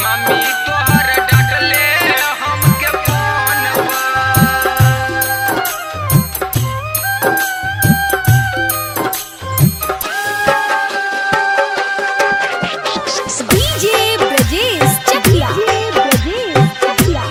Mummy तोहर डांटले हमके phone DJ Brajesh Chakiya Brajesh Chakiya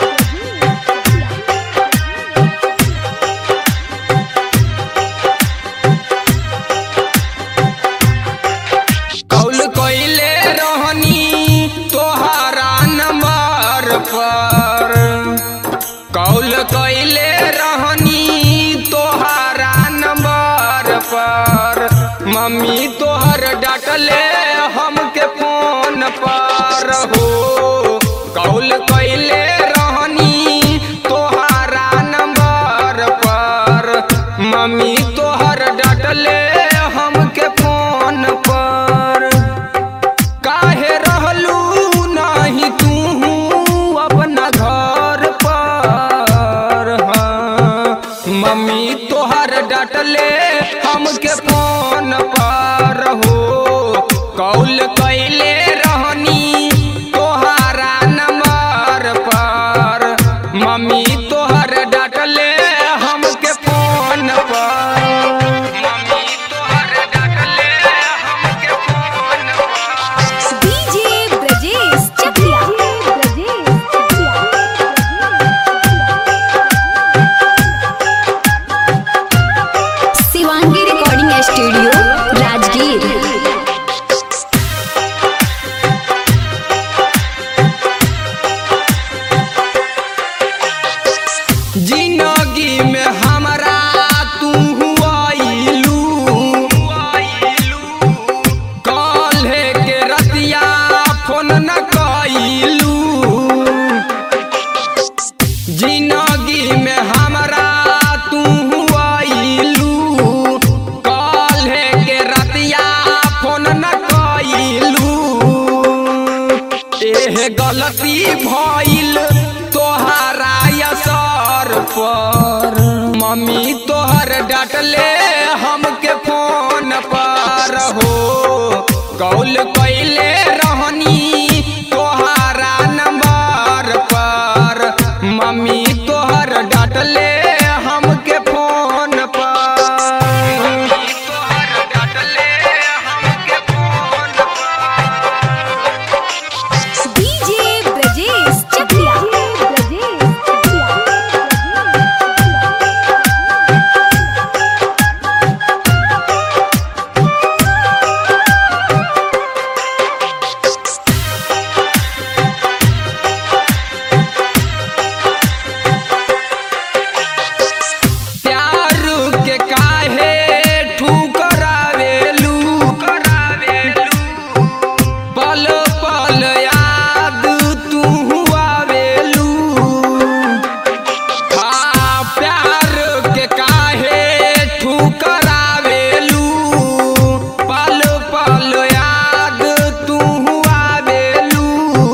call कइले रहनी तोहरा नंबर पर कौल कइले रहनी तोहरा नंबर पर मम्मी तोहर डांटले हमके फोन पर हो कौल कइले रहनी तोहरा नंबर पर मम्मी तोहर डांटले हमके फोन पर काहे रहलू नाही तू अपना घर पर हाँ। मम्मी तोहर डांटले हमके फोन पर हो कौल कैले रहनी तोहरा नंबर पर मम्मी तोहर डांटले हमके फोन पर मम्मी तोहर डांटले हमके फोन पर DJ Brajesh Chakiya Brajesh Chakiya Shivangi recording studio Rajgir जिंदगी में हमरा तू आइलू काल्हे के रतिया फोन न कइलू जिंदगी में हमरा तू आइलू काल्हे के रतिया फोन न कइलू एह गलती भइल तोहरा असर पर मम्मी तोहर डांटले हमके फोन पर हो कौल कैले रहनी तोहरा नंबर पर मम्मी तोहर डांटले हमके फोन पर मम्मी तोहर डांटले हमके फोन पर डीजे ब्रजेश चकिया ब्रजेश चकिया प्यार के काहे ठुकरावेलू करावेलू पल पल याद तू आवेलू हाँ प्यार के काहे ठुकरावेलू पल पल याद तू आवेलू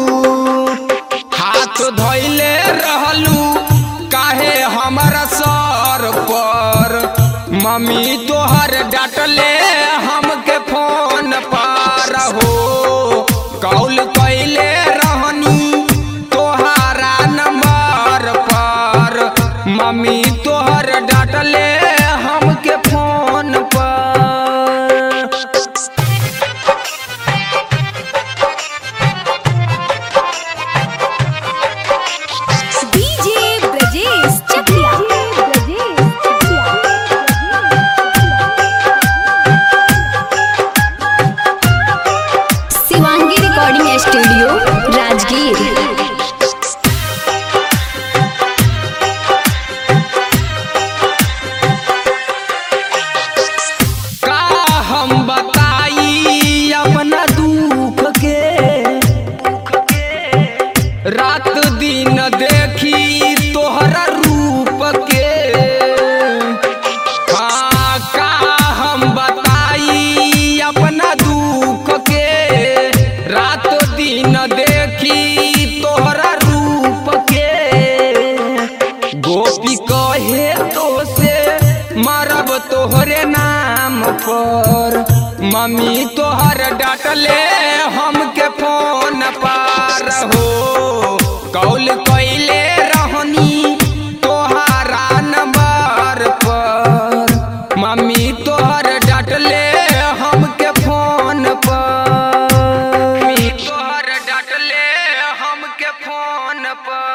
हाथ धोइले रहलू काहे हमारा सर पर मम्मी तोहर डांटले हमके फोन पर हो कौल कैले रहनी तोहरा नंबर पर मम्मी तोहर डांटले हमके फोन पर DJ Brajesh Chakiya Brajesh Chakiya Shivangi recording studio Rajgir का हम बताई अपना दुख के रात दिन देखी तोहरा रूप के हाँ का हम बताई अपना दुख के रात दिन देखी तोहरा रूप के गोपी कहे तो से मरब तोहरे नाम पर मम्मी तोहर डांटले हमके फोन पर बार हो कौल कैले रहनी तोहारा नंबर पर मम्मी तोहर डांटले हमके फोन पर मम्मी तोहर डांटले हमके फोन पर